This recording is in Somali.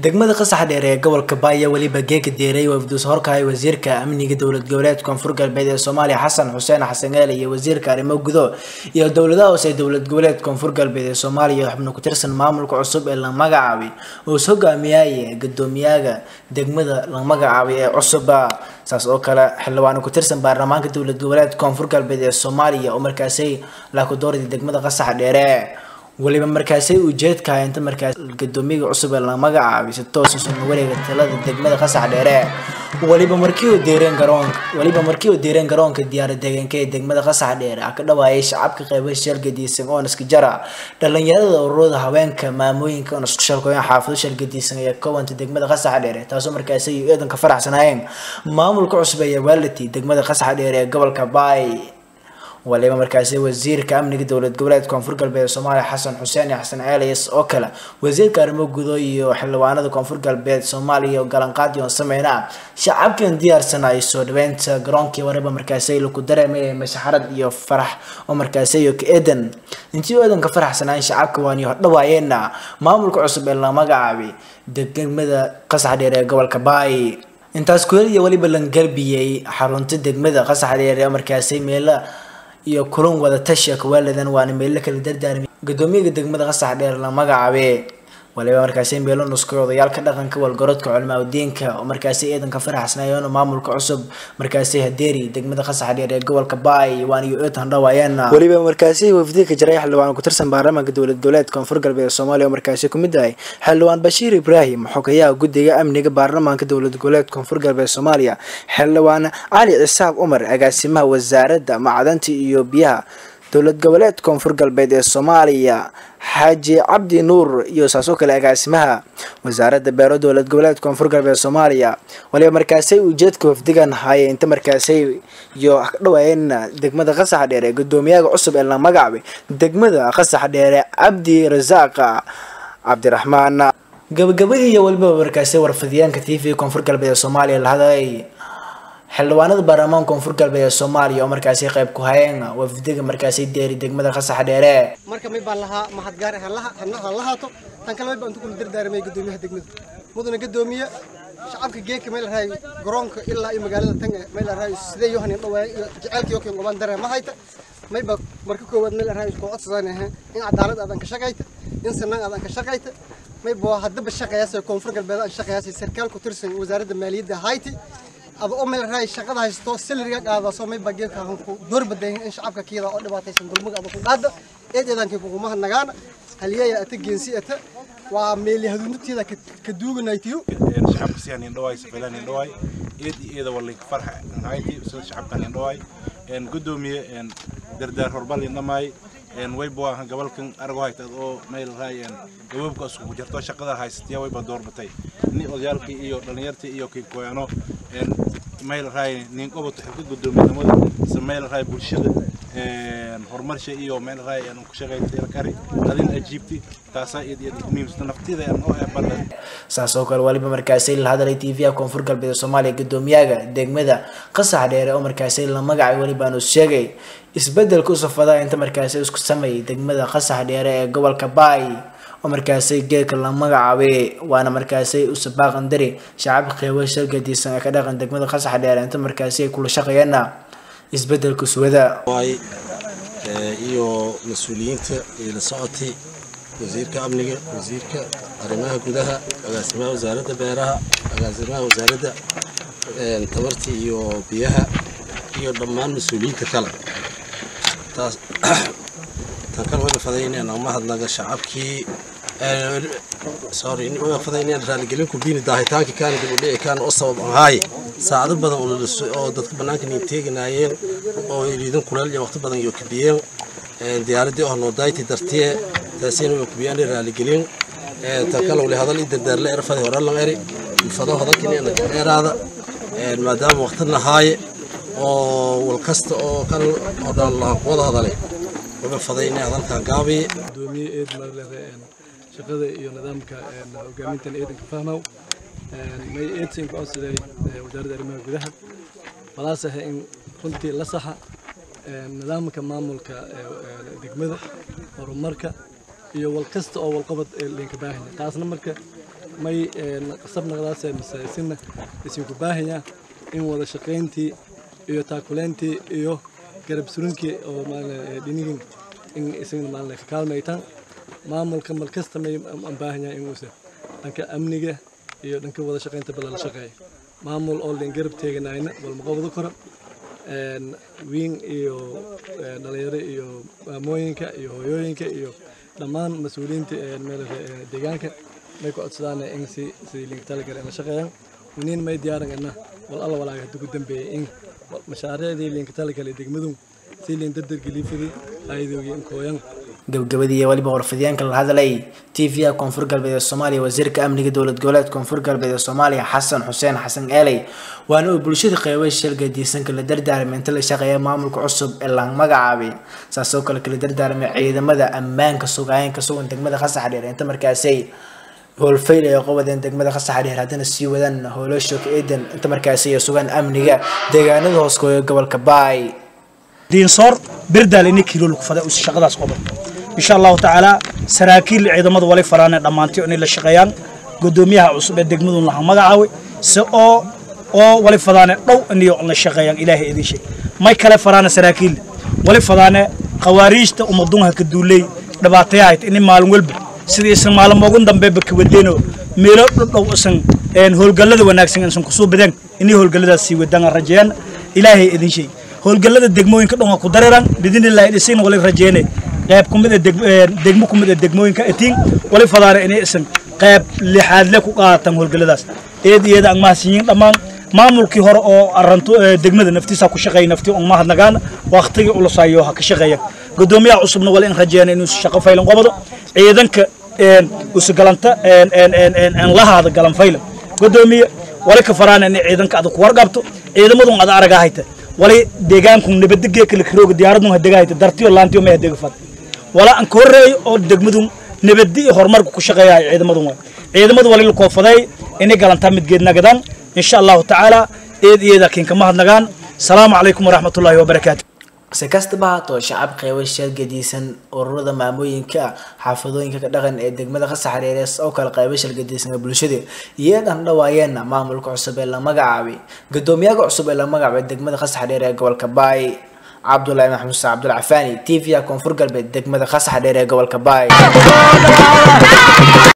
degmada qasax dheer ee gobolka baaya weliba geeka deeray wafduus horkahay wasiirka amniga dowlad goboleed koonfur galbeed ee soomaaliya xasan xuseen xasan eele iyo wasiirka arrimo gudo iyo dowladaha hoose ee dowlad goboleed koonfur galbeed ee soomaaliya xubno ku tirsan maamulka cusub ee la magacaabay oo is hogaamiyaya guddoomiyaga degmada la magacaabay ee cusuba saas oo kale xildhibaano ku tirsan baarlamaanka dowlad goboleed koonfur galbeed ee soomaaliya oo markaasay laakudoorida degmada qasax dheere weliba markaasay ujeedkaha inta markaas gadoomiyaga cusub ee la magacaabay si toosa soo wareega talada degmada qasax dheere weliba markii uu deereen garoonka weliba markii uu deereen garoonka diyaarad deegaanka ee degmada qasax dheere ah ka dhawaayay shacabka qaybo shalgadiisan oo iska jara dhalinyarada ururada haweenka maamooyinka oo isku shalkooyan xaafado shalgadiisan ee kowanta degmada qasax dheere taasoo markaasay eedanka faraxsanaayeen maamulka cusub ee waaliti degmada qasax dheere ee gobolka baay waliba markaasi wasiirka amniga dowlad goboleed koonfur galbeed soomaaliya xasan xuseen iyo xasan ceelayas oo kale wasiirka arrimo gudo iyo xildhibaanada koonfur galbeed soomaaliya oo galanqaadi oon sameyna shacabkan diyaarsana ay soo dhaweynta garoonkii wariba markaasi laku dareemay mashaxarad iyo farax oo markaasi iyo ka-eedan intii eedanka faraxsanaayn shacabka waani hordhawaayeena maamulka cusub ee la magacaabay degmada qasax dheer ee gobolka baay intaas kueliya weliba langalbiyey xarunta degmada qasax dheer ee markaasi meela iyo kulan wada tashiya kawaaladan waana meelo kala dardaarmay guddoomiyaga degmada qasax dheer la magacaabe waliba markaasi meelo nuskay odayaalka dhaqanka walgorodka culimaa udiinka oo markaasi eedanka faraxsanaayeen maamulka cusub markaasi hadeeri degmada qasax dheer ee gobolka baay waana iyo eetan dhawaayeen weliba markaasi wafdiga jaray xildhibaan ku tirsan baarlamaanka dowlad goboleed koonfur galbeed soomaaliya oo markaasi ku mid ahay xildhibaan bashiir ibraahim xogayaha guddiga amniga baarlamaanka dowlad goboleed koonfur galbeed soomaaliya xildhibaan cali cisaab umar agaasimaha wasaaradda macdanta iyo biyaha dowlad goboleed koonfur galbeed ee soomaaliya xaaji cabdi nuur iyo saasoo kale agaasimaha wasaaradda beero dowlad goboleed koonfur galbeed soomaaliya waliba markaasay ujeedka wafdigan haye inta markaasay iyo dhawaayeen degmada qasax dheere guddoomiyaha cusub ee la magacaabay degmada qasax dheere cabdi rasaaq cabdiraxmaan gabagabadii iyo waliba markaasay warfidyaanka t v koonfur galbeed ee soomaaliya la hadlay xildhibaanada baarlamaanka koonfur galbeed ee soomaaliya oo markaasi qayb ku hayeen wafdiga markaasi deeri degmada qasax dheere marka may baan lahaa mahad gaar han lahaato tan kale may baan intu kula dardaaramay guddoomiyaha degmada mudana guddoomiye shacabka geeka may la rahay garoonka ilaa iyo magaalada tan may la rahay sidee yohan dhawaay iyo jaceylka yokan gobaan daree ma hayta may ba marka koowaad may la rahay isku codsadaan in cadaalad aadan ka shaqayta in sanaan aadan ka shaqayta may bo haddaba shaqayaas koonfur galbeed aan shaqayaas sarkaal ku tirsan wasaaradda maaliyadda hayti aba oo meel raay shaqada haysto salariga qaada soo may bageelka aan ku door badan in shacabka kiyada oo dhibaataysan dulmiga aba ku qaada eedeedankii kugu nagaana haliyaya ata geensi ata waa meeli haduntiida ka duuganaytiyo shacabka si aan indhawaay safilaan indhawaay eed iyo eeda walin farxa hayti sida shacabkan indhawaay een gudoomiye een dardaar horbal indhamaay een wayba waa gobolkan argo haytad oo meel raay een gababka isku jirto shaqada haysatiya wayba doorbatay ni odayaalkii iyo dhalinyartii iyo kii koyano een meel raay nin qoboto xilka gudoomiyenimada se meel raay bulshada horumarsha iyo meel raay aan ku shaqaynta kari adin ajiibti taasaa iyad iyad muhiimsan naftida aan oo ee badan saas oo kale waliba markaasi la hadalay t v-a koonfur galbeed soomaaliya guddoomiyaga degmada qasax dheere oo markaasi la magacay welibaanu sheegay isbedelka u safada inta markaasi isku sameeyay degmada qasax dheere ee gobolka baay oo markaasi geedka la magacaabay waana markaasi usabaaqan dari shacabka qeybo shargadiisan ee ka dhaqan degmada qasax dheere inta markaasi ay kula shaqeeyana isbedelka suwada iyo mas-uuliyiinta iyo la socotay wasiirka amniga wasiirka arrimaha gudaha agaasimaha wasaaradda beeraha agaasimaha wasaaradda tabarta iyo biyaha iyo dhammaan mas-uuliyiinta kale taas tan kale wayna fadayneen ama hadlaga shacabkii sorry wayna fadayneen raaligelin ku biini daahitaanki kaana dib u dhici kaana oo sabab ahaaye saacado badan oo dadka bannaanka niin teeganaayeen oo liidan kuleel iyo waqti badan iyo kabiyeen diyaaradii oo noodayti dartiye taasina way kubiyaan raaligelin tan kale wali hadal ii dardaarle erfadi hore lan eri fado hadalkina dheeraada maadaama waqti lahaaye oo wal kasta oo kan oo dhan la wada hadalay waba fadayna hadalka gaabi gudoomiye eed marlebe shaqada iyo nidaamka hogaamintan eedanka fahmow may eedsin ku codsaday wasaaradda arrimaha gudaha walaasaha in runtii la saxa nidaamka maamulka degmada horumarka iyo wal kasta oo walqabad linka baahanya taasna marka may qasab naqdaasee mise isina isinku baahanya in wada shaqayntii iyo taakuleyntii iyo garab surinkii oo dhinigin in isagna maalin ka kaalmaytaan maamulka mal kasta may baahanya inuusa dhanka amniga iyo dhanka wada shaqaynta bala la shaqeeya maamul oo leen garab teeganayna walma qabado karo wiin iyo dhalinyaro iyo maamooyinka iyo hooyooyinka iyo dhammaan mas-uuliyiinta deegaanka may ku codsadaan in si sidii liinka talagal la shaqeeyaan waniin may diyaarangana wal alla walaaga hadda ku dambeeyay in mashaariicdii liinka talagal ee degmadu si liin dardargeliifadii ayadoogi in kooyan gabagabadii iyo weliba warfidyaanka la hadlay t v-a koonfur galbeed ee soomaaliya wasiirka amniga dowlad goboleed koonfur galbeed ee soomaaliya xasan xuseen xasan eeley waana uu bulshada qeybay shilga diisanka la dardaarmay inta la shaqeeya maamulka cusub ee la magacaabay saasoo kale kala dardaarmay ciidamada ammaanka sugaayeen ka sugan degmada khasaxdheer inta markaasay howlfayl ay qobadeen degmada khasaxdheer haddana sii wadaan howlashok eedan inta markaasi ay sugaan amniga deegaanada hooskooya gobolka baay diinsoor birdaal ini kiilo lagu faday us shaqadaas qoban insha allahu tacaala saraakiil ciidamada wali faraane dhammaantay inay la shaqeeyaan gudoomiyaha cusub ee degmadu laha magacaaway si oo oo wali fadaane dhow iniyo la shaqeeyaan ilaahay idin sheeg may kale faraane saraakiil wali fadaane khawaariijta umadunha ka duuley dhibaatayahayd ini maalin walba sidii isan maalin ugu dambeeba ka wadeeno meelo dhow isan howlgallada wanaagsan isan kusoo badeen inay howlgalladaas sii wadaan rajeeyaan ilaahay idin sheeg howlgallada degmooyinka dhan waa ku dareeraan bidinillahi dhisin wali rajeene qayb kumid ah degmo kumid ah degmooyinka atiin wali fadaare inay isan qayb lixaadle ku qaatan howlgalladaas eed iyada aan mahadsanyiin dhammaan maamulkii hore oo aranto degmada naftiisa ku shaqeeya naftii on mahadnagaan waqtigii ulusayo ha ka shaqeeya gudoomiyaha cusubna wali in rajeena inuu shaqo faylan qabado ciidanka usugalanta lahaada galan faylan gudoomiye wali ka faraan in ciidanka adag ku warqabto ciidamadun ada araga hayta wali deegaanku nabadgee kala kirooga diyaaradun hadega hayta dartiyo laantiyo ma hadega fad wala aan ka horreeyo oo degmadu nabadi iyo horumarka ku shaqeeya ciidamadu waa ciidamadu wali la koofaday inay galantaa midgeed nagadaan insha allahu tacaala eed iyada kiinka mahadnagaan salaamu calaykum waraxmatullaahi wabarakaatu si kastaba haatoo shacab qeybasha gediisan ururada maamooyinka xaafadooyinka ka dhaqan ee degmada khasaxareerees oo kale qeybashal gediisan bulshada iyadan dhawaayeena maamulka cusub ee la magacaabay gudoomiyaha cusub ee la magacaabay degmada khasaxareer ee gobolka baay cabdulaahi maxamuud sa cabdul cafaani t v-a koonfur galbeed degmada khasaxareer ee gobolka baay